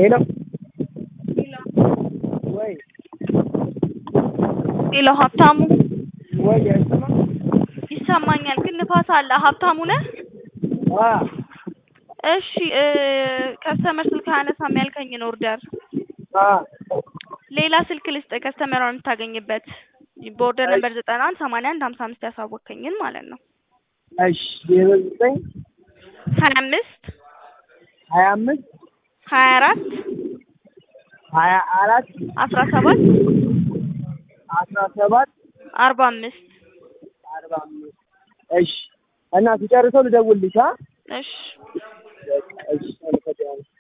ሄሎ ወይ ሄሎ ሀብታሙ ወይ አይሰማም? ይሰማኛል፣ ግን ንፋስ አለ። ሀብታሙ ነህ? አ እሺ እ ከስተመር ስልክ አያነሳም ያልከኝን ኦርደር አ ሌላ ስልክ ልስጥ ከስተመሯን የምታገኝበት በኦርደር ነበር ዘጠና አንድ ሰማንያ አንድ ሀምሳ አምስት ያሳወቅከኝን ማለት ነው። እሺ ዜሮ ዘጠኝ ሀያ አምስት ሀያ አምስት ሀያ አራት ሀያ አራት አስራ ሰባት አስራ ሰባት አርባ አምስት አርባ አምስት እሺ እና ሲጨርሰው ልደውልልሽ አ እሺ በቃ እሺ አመሰግናለሁ